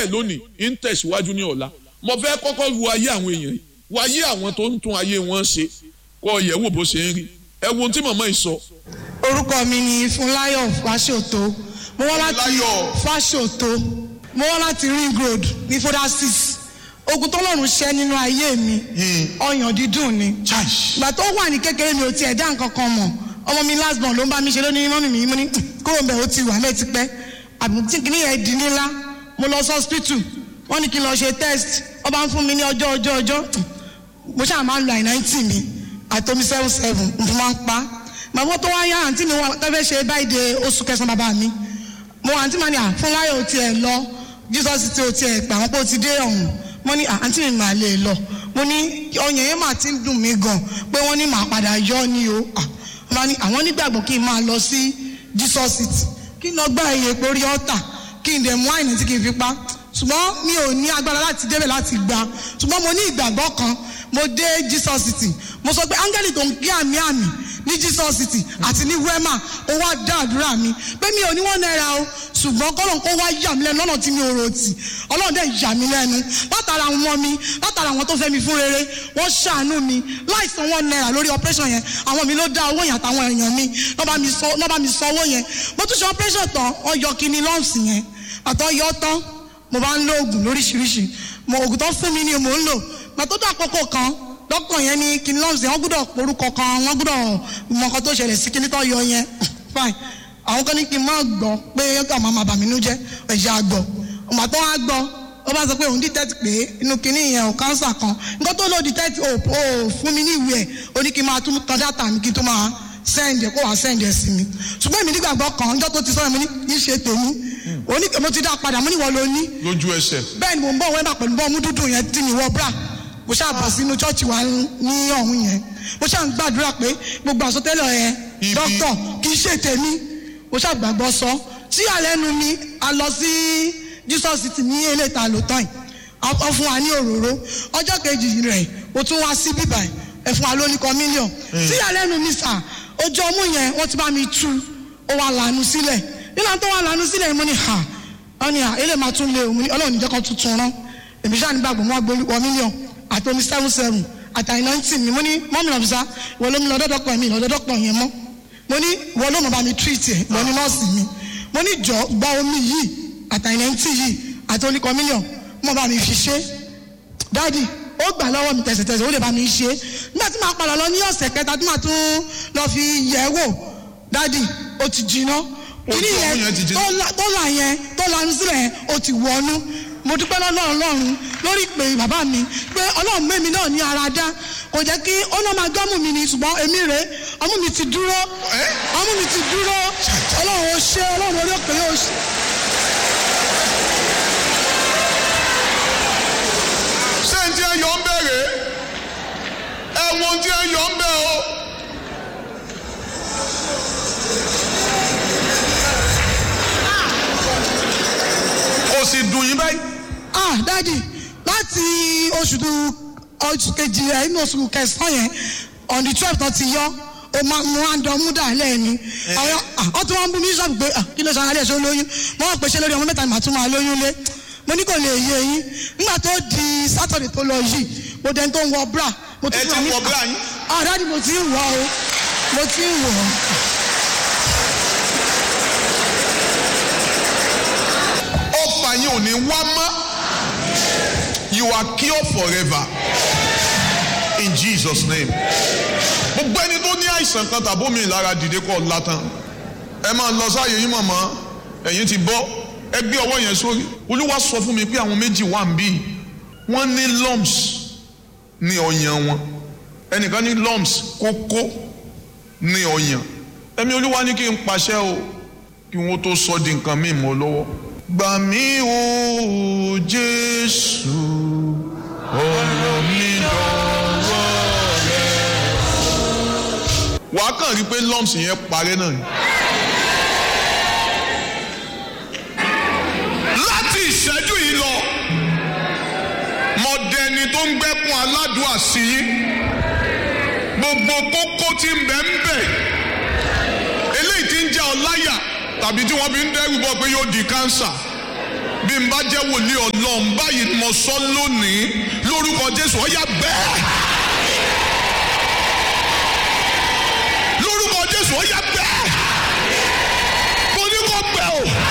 díẹ̀ lónìí ń tẹ̀síwájú ní ọ̀la mo fẹ́ kọ́kọ́ lu ayé àwọn èèyàn yìí wo ayé àwọn tó ń tún ayé wọn ṣe kọ́ ọ̀yẹ́ wò bó ṣe ń rí ẹ wo ohun tí màmá yìí sọ. orúkọ mi ni Fúnláyọ̀ Fáṣòtó mo wá láti Fúnláyọ̀. Fáṣòtó mo wá láti ring road ní foda six ogun tọ́lọ́run ṣẹ́ nínú ayé mi ọyàn dídùn ni ìgbà tó wà ní kékeré mi ò tiẹ̀ dá nǹkan kan mọ̀ ọmọ mi last born ló ń bá mi ṣe lónìí mọ́mì mi mo ní kúrò ń bẹ̀ ó ti wà mẹ́ẹ̀ ti pẹ́ àbí tí kìíní yẹn di nílá mo lọ sí hospital wọ́n ní kí n lọ ṣe test wọ́n bá ń fún mi ní ọjọ́ ọjọ́ ọjọ́ mo ṣáà máa ń lo àìnáìtì mi àtomi seven seven mo máa ń pa màmá tó wá yá àǹtí mi wọn tẹ́fẹ́ ṣe báyìí de oṣù kẹsàn-án bàbá mi mo àǹtí màá ní à Fúnláyọ̀ ò tiẹ̀ lọ Jesus ti ò tiẹ̀ pè àwọn pé ó ti dé ọ̀hún mo ní à àǹtí mi màá lè lọ mo ní ọyàn yẹn mà ti ń dùn mí gan pé wọ́n ní màá padà yọ ni o à wọ́n bá ní àwọn nígbàgbọ́ kí n máa lọ sí Jesus city kí n lọ gbá iye porí ọ́tà kí n dẹ̀ mú àìní tí kì í fi pa ṣùgbọ́n mi ò ní agbára láti débẹ̀ láti gba ṣùgbọ́n mo ní ìgbàgbọ́ kan mo dé Jesus city mo sọ pé áńgẹ́lì tó ń gbé àmì àmì ní Jesus city àti ní wema ó wá dá àdúrà mi pé mi ò ní wọ́n náírà o ṣùgbọ́n kọ́lọ̀ kó wá yà mí lẹ́nu lọ́nà tí mi ò rò tì ọlọ́run dẹ̀ yà mí lẹ́nu látara àwọn ọmọ mi látara àwọn tó fẹ́ mi fún rere wọ́n ṣàánú mi láì san wọ́n náírà lórí operation yẹn àwọn mi ló dá owó yẹn àtàwọn èèyàn mi lọ́ bá mi san lọ́ bá mi san owó yẹn mo tún ṣe operation tán wọ́n yọ kíní lumps yẹn àtọ́ yọ tán mo bá ń lo oògùn lóríṣiríṣi mo oògùn tó fún mi ni mò ń lò gbàtọ́ tó àkókò kan dókítà yẹn ní kíní lumps yẹn wọ́n gbọ́dọ̀ porúkọ kan wọ́n gbọ́dọ̀ mọ nǹkan tó ṣẹlẹ̀ sí kíní tó yọ yẹn fine àwọn kan ní kí n má gbọ́ pé ká máa máa bà mí nú jẹ́ ẹ̀jẹ̀ àgbọ̀ ọmọ tó wá gbọ́ ó bá sọ pé òun detect pé inú kíní yẹn ò kánsà kan nǹkan tó lò detect ò ò fún mi ní ìwé ẹ̀ ó ní kí n máa tún tan data mi kí n tó máa send ẹ̀ kó wàá send ẹ̀ sí mi ṣùgbọ́n èmi nígbàgbọ́ kan ọjọ́ tó ti sọ̀rọ̀ mi ní kí n ṣe tèmi ó ní mo ti dá padà mo ní wọ́n ló ní lójú ẹsẹ̀ bẹ́ẹ̀ ni mo ń bọ̀ wẹ́n bá pẹ̀lú bọ́ọ̀mù dúdú yẹn tí mi wọ bra mo ṣáà bọ̀ sínú chọ́ọ̀chì wa ní ọ̀hún yẹn mo ṣáà ń gbàdúrà pé gbogbo àsọtẹ́lẹ̀ yẹn Ibi. dókítà kì í ṣe tèmi mo ṣáà gbàgbọ́ sọ tí àlẹ́nu mi a lọ sí Jesus city ní eléta lótọ́ yìí ọ fún wa ní òróró ọjọ́ kejì rẹ̀ o tún wá sí bíbà ẹ̀ fún wa lóní kan mílíọ̀n tí àlẹ́nu mi sà ojú ọmú yẹn wọ́n ti bá mi tú ó wà lànà sílẹ̀ nígbà tó wà lànà sílẹ̀ mo ní ha wọ́n ní à ilé máa tún lé òun ní ọlọ́run níjẹ́ kan tuntun rán èmi ṣáà nígbàgbọ́ wọn gbé wọ mílíọ̀n àti omi seven seven àtàyè náìtì mi mo ní mọ́mí lọ́bùsá ìwọ ló mi lọ dọ́dọ́pọ̀ mi lọ dọ́dọ́pọ̀ yẹn mọ́ mo ní ìwọ ló mọ̀ bá mi treat ẹ̀ ìwọ ní nọ́ọ̀sì mi mo ní jọ gba omi yìí àtàyè náìtì yìí àti oníkan mílíọ̀n mọ̀ bá mi fi ṣe dáàdì ó gbà lọ́wọ́ mi tẹ̀sẹ̀tẹ̀sẹ̀ ó lè bá mi ṣe nígbà tí màá padà lọ ní ọ̀sẹ̀ kẹta tí màá tún lọ fi yẹ̀ wò dáàdì ó ti jiná Ojú ọmú yẹn ti jiná. tó la- tó là yẹn tó lanu sílẹ̀ yẹn ó ti wọnú mo dúpẹ́ lọ́dọ̀ ọlọ́run lórí ìpè bàbá mi pé ọlọ́run mẹ́mi náà ní ara dá kò jẹ́ kí ọlọ́run máa gbọ́mù mi ni ṣùgbọ́n èmi rè é ọmú mi ti dúró ọmú mi ti dúró ọlọ́run ó ṣe ọlọ́run orí òkè yóò ṣe. ṣé n tí ẹ yọ ń bẹ̀rẹ̀ ẹ̀wọ̀n tí ẹ yọ ń bẹ̀ o. kò sì dùn yín báyìí. ah dadi láti oṣù tó oṣù kejì rẹ inú oṣù kẹsàn-án yẹn on the twelve tó ti yọ o ma mo máa ń dán mú dà lẹ́ẹ̀ni àwọn ah wọ́n tún wọ́n ń bú mi sọ́ọ̀bù pé ah kí ló sọ ara rẹ̀ ṣe lóyún wọ́n wọ́n pèsè lórí ọmọ mẹ́ta ni màá tún máa lóyún lé mo ní kò lè yé yín nígbà tó di sátọ̀dẹ̀ tó lọ yìí mo dẹni tó ń wọ bra mo Ẹ ti fún wa ní- wọ bra yín? ah dadi mo ti ń wọ o mo ti ń wọ ọfà yín ò ní wá mọ́ you are cured forever in Jesus name gbogbo ẹni tó ní àìsàn kan tàbí omi ìlara dìde kọ́ látàn ẹ máa lọ sáàyè yín mọ̀mọ́ ẹ̀yin ti bọ́ ẹ gbé ọwọ́ yẹn sórí olúwa sọ fún mi pé àwọn méjì wà ń bí wọ́n ní lumps ní ọyàn wọn ẹnìkan ní lumps kókó ní ọyàn ẹ̀mí olúwa ní kí n pàṣẹ o kí wọ́n tó sọ di nǹkan míì mọ́ lọ́wọ́. gbà mí o jésù ọ̀rọ̀ mi dọ̀wọ́ rẹ. wàá kàn rí pé lumps yẹn parẹ́ náà ni. láti ìṣẹ́jú yìí lọ mọ̀dẹ́ni tó ń gbẹ́kun aládùúà sí yín gbogbo kókó tí ń bẹ ń bẹ eléyìí tí ń jẹ́ ọ láyà tàbí tí wọ́n fi ń dẹ́rù bọ̀ pé yóò di kánsà bí bí n bá jẹ́ wòlíì ọlọ́run báyìí ni mo sọ lónìí lórúkọ jésù ọ̀yà bẹ́ẹ̀